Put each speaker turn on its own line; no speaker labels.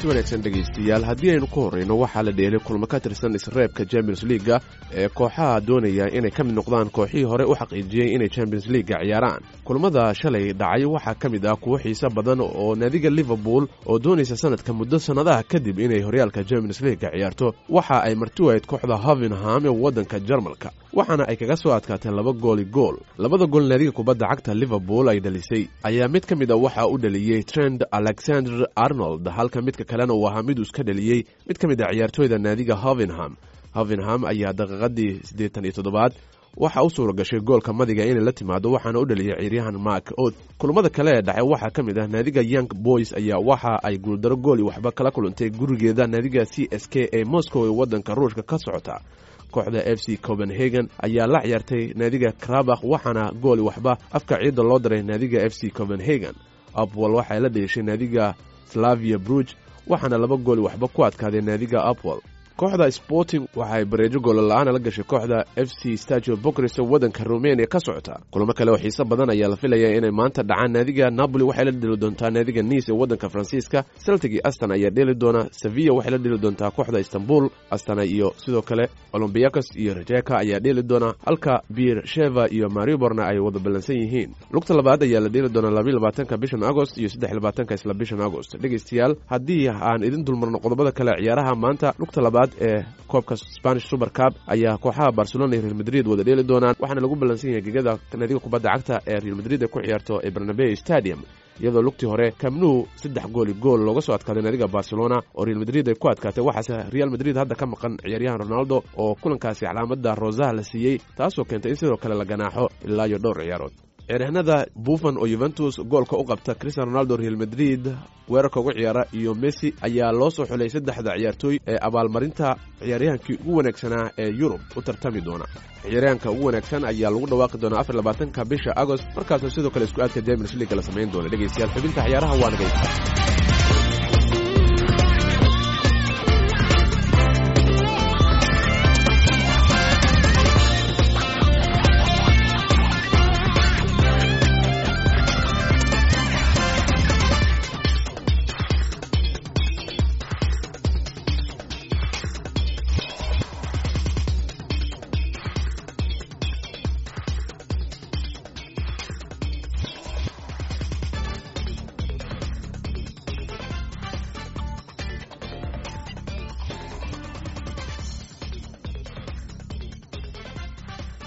wanaagsan dhegaystayaal haddii aynu ku horrayno waxaa la dheelay kulmo ka tirsan isreebka champions liaga ee kooxaha doonaya inay ka mid noqdaan kooxihii hore u xaqiijiyey inay champions liaga ciyaaraan kulmada shalay dhacay waxaa ka mid ah kuwo xiise badan oo naadiga liverpool oo doonaysa sanadka muddo sannadaha kadib inay horyaalka champions liaga ciyaarto waxa ay martiwayd kooxda hovenham ee waddanka jarmalka waxaana ay kaga soo adkaatee laba gooli gool labada gool naadiga kubadda cagta liverpool ay dhalisay ayaa mid ka mid a waxaa u dhaliyey trend alexander arnold halka midka kalena uu ahaa miduu iska dhaliyey mid ka mid a ciyaartooyda naadiga hovenham hovenham ayaa daqiiqadii siddeetan iyo toddobaad waxaa u suura gashay goolka madiga inay la timaado waxaana u dhaliyay ciiryahan mark od kulamada kale ee dhacay waxaa ka mid ah naadiga young boys ayaa waxa ay guuldaro gooli waxba kala kulantay gurigeeda naadiga c s k ee moscow ee waddanka ruushka ka socota kooxda f c copenhagen ayaa la ciyaartay naadiga krabakh waxaana gooli waxba afka ciidda loo daray naadiga f c copenhagen apwol waxay la dheeshay naadiga slavia bruge waxaana laba gooli waxba ku adkaaday naadiga apwol kooxda sporting waxaay bareejo goollola'aana la gashay kooxda f c stajo bokris oo waddanka rumeniya ka socota kulamo kale oo xiise badan ayaa la filaya inay maanta dhacaan naadiga napoli waxay la dheli doontaa naadiga nice ee waddanka faransiiska celtic iyo aston ayaa dheeli doona sevilla waxay la dheli doontaa kooxda istanbul astana iyo sidoo kale olombiakos iyo rejeka ayaa dheeli doona halka bir sheva iyo mariborna ay wada ballansan yihiin lugta labaad ayaa la dheeli doonaa labayo labaatanka bishan agost iyo saddex labaatanka isla bishan agost dhegaystayaal haddii aan idin dulmarno qodobada kale ciyaaraha maanta lugta labaad ee koobka spanish super cup ayaa kooxaha barcelona iyo real madrid wada dheeli doonaan waxaana lagu ballansan yahay gegada naadiga kubadda cagta ee real madrid ay ku ciyaarto ee barnabey stadium iyadoo lugtii hore kamnuu saddex gooli gool looga soo adkaaday naadiga barcelona oo real madrid ay ku adkaatay waxaase real madrid hadda ka maqan ciyaaryahan ronaldo oo kulankaasi calaamada rosaha la siiyey taasoo keentay in sidoo kale la ganaaxo ilaa iyo dhowr ciyaarood ciyaaryahanada buffon oo yuventus goolka u qabta cristian ronaldo real madrid weerarka uga ciyaara iyo messi ayaa loo soo xulay saddexda ciyaartooy ee abaalmarinta ciyaaryahankii ugu wanaagsanaa ee yurub u tartami doona ciyaaryahanka ugu wanaagsan ayaa lagu dhawaaqi doonaa afar labaatanka bisha agost markaasoo sidoo kale isku aadka james leaga la samayn doona dhegaystayaal xubinta ciyaaraha waa nagaysta